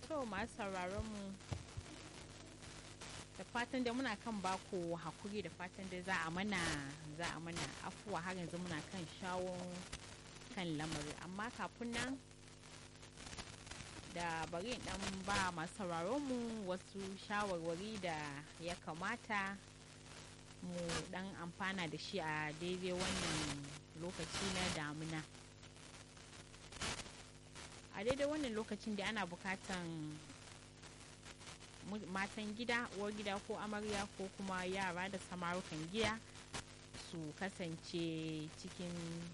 To masu sauraron mu da fatan da muna kan baku hakuri da fatan da za a mana za a mana afuwa har yanzu muna kan shawo kan lamari amma kafin nan da bari dan ba masu sauraron mu wasu shawarwari da ya kamata mu dan amfana da shi a daidai wannan lokaci na damina a daidai wannan lokacin da ana bukatan matan gida uwar gida ko amarya ko kuma yara da samarukan gida su kasance cikin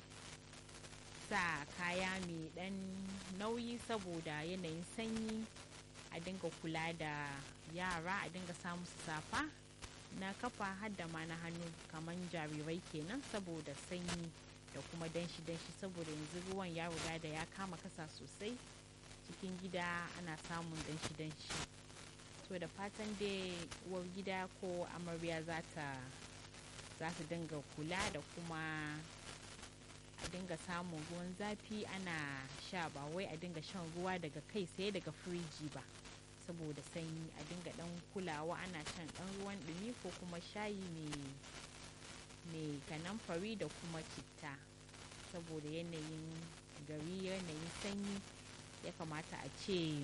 sa kaya mai dan nauyi saboda yanayin sanyi a dinga kula da yara a dinga samu su safa na kafa hadda ma na hannu kamar jarirai kenan saboda sanyi da kuma danshi danshi saboda yanzu ruwan ya riga da ya kama kasa sosai cikin gida ana samun danshi danshi to da fatan dai uwar gida ko amarya za ta za ta dinga kula da kuma a dinga samun ruwan zafi ana sha ba wai a dinga shan ruwa daga kai sai daga firiji ba saboda sanyi a dinga dan kulawa ana shan dan ruwan dumi ko kuma shayi mai kanamfari da kuma citta saboda yanayin gari yanayin sanyi ya kamata a ce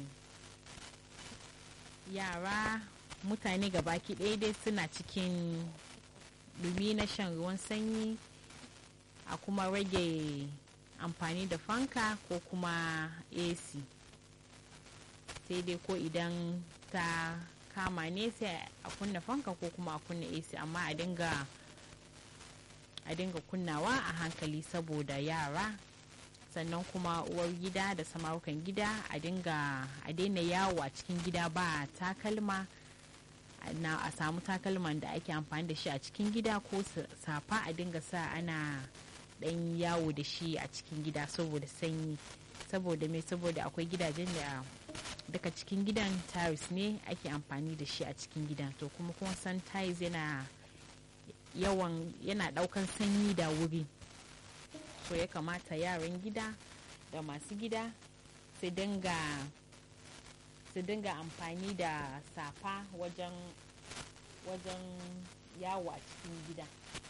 yara mutane baki ɗaya dai suna cikin dumi na shan ruwan sanyi a kuma rage amfani da fanka ko kuma ac sai dai ko idan ta kama ne sai a kunna fanka ko kuma a kunna ac amma a dinga a dinga kunnawa a hankali saboda yara sannan kuma uwar gida da samarukan gida a dinga a daina yawo a cikin gida ba takalma na a samu takalman da ake amfani da shi a cikin gida ko safa a dinga sa ana dan yawo da shi a cikin gida saboda sanyi saboda me saboda akwai gidajen da daga cikin gidan tiles ne ake amfani da shi a cikin gidan to kuma kuma san tiles yana yawan yana daukan sanyi da wuri so ya kamata yaran gida da masu gida su dinga su dinga amfani da safa wajen wajen yawo a cikin gida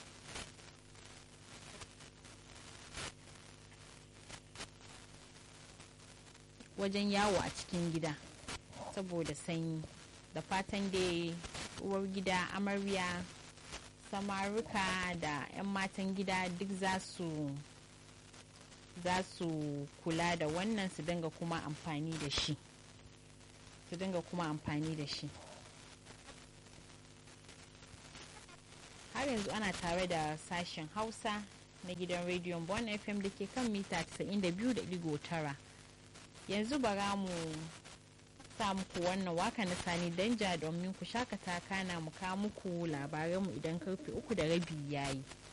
wajen yawo a cikin gida saboda sanyi da fatan dai uwar gida amarya samaruka da 'yan matan gida duk za su za su kula da wannan su dinga kuma amfani da shi su dinga kuma amfani da shi har yanzu ana tare da sashen hausa na gidan rediyon bon fm da ke kan mita 92.9 yanzu bara mu sa muku wannan waka na sani danja domin ku shakata kana mu ka muku labaranmu idan karfe uku da rabi yayi